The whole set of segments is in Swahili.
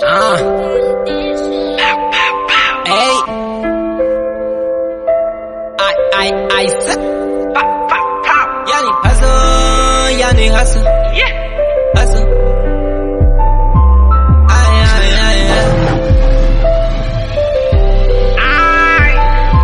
Ah. Hey. I, I, I said. Yani hustle, yani hustle. Hustle. Ay, ay, ay, ay.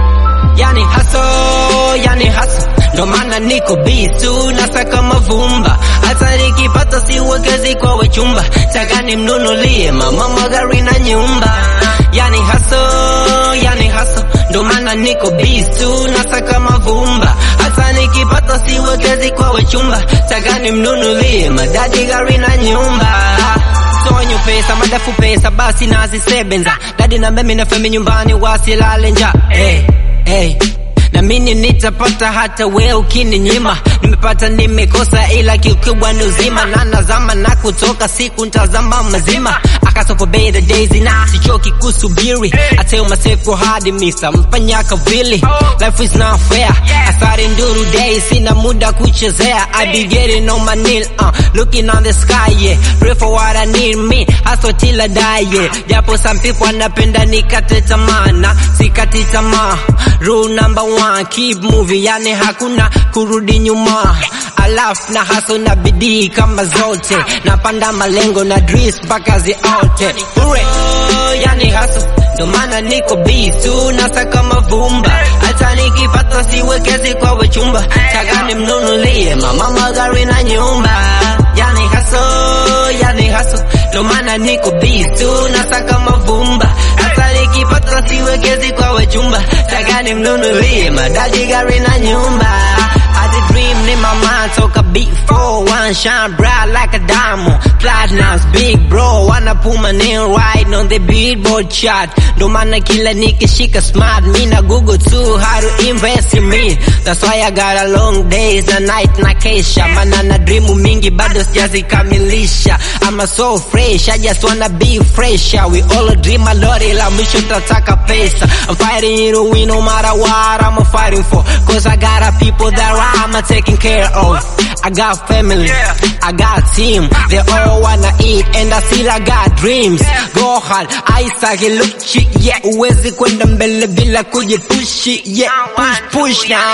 Yani hustle, yani hustle. Ndo maana niko bisu nasaka mavumba, hata nikipata siwekezi kwa wachumba, taka nimnunulie mama magari na nyumba. Yani hustle, yani hustle. Ndo maana niko bisu nasaka mavumba, hata nikipata siwekezi kwa wachumba, taka nimnunulie madadi gari na nyumba sonyo pesa madafu pesa basi nazisebenza dadi na mimi na femi nyumbani wasilale nja hey, hey. na mini nitapata hata we ukininyima nimepata nimekosa ila kikubwa ni uzima na nazama na kutoka siku ntazama mazima akasopo beta daisy na sichoki kusubiri I tell myself go hard misa mfanya kavili life is not fair asari nduru day sina muda kuchezea I be getting on my knee uh, looking on the sky yeah pray for what I need me hustle till I die yeah japo some people wanapenda nikate tamaa na sikati tamaa rule number one keep moving yani hakuna kurudi nyuma alafu na haso na bidii kama zote napanda malengo na dreams mpaka ziote Ure. yani haso ndo maana niko bisu nasaka mavumba hata nikipata siwekezi kwa wachumba taka nimnunulie mama magari na nyumba yani haso yani haso ndo maana niko bisu nasaka mavumba hata nikipata siwekezi kwa wachumba taka nimnunulie madadi gari na nyumba I the dream in my mind, toka beat four, one shine bright like a diamond. Platinum's big bro, wanna put my name right on the billboard chart. Ndo maana kila nikishika smart, me na Google too, how to invest in me. That's why I got a long days and night na kesha. Mana na dream mingi bado sijazikamilisha. I'm so fresh, I just wanna be fresh. We all dream a lot, ila mwisho tataka pesa. I'm fighting to win no matter what I'm fighting for. Cause I got a people that I'm taking care of. I got family, I got team. They all wanna eat and I still I got dreams. Go hard, Isaac look shit, yeah. Uwezi kwenda mbele bila kujipushi, yeah. Push push na.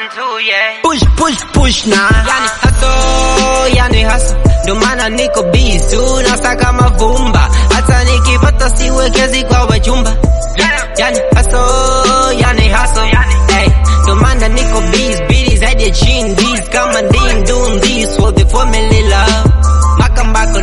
Push push push na. Yani hustle, yani hustle. Ndo maana niko bisu nasaka mavumba, hata nikipata siwekezi kwa wachumba. Yani hustle, yani hustle. Hey, ndo maana niko biz, bidi zaidi ya chini, this kama ndim doing this for the family love. Mpaka mpaka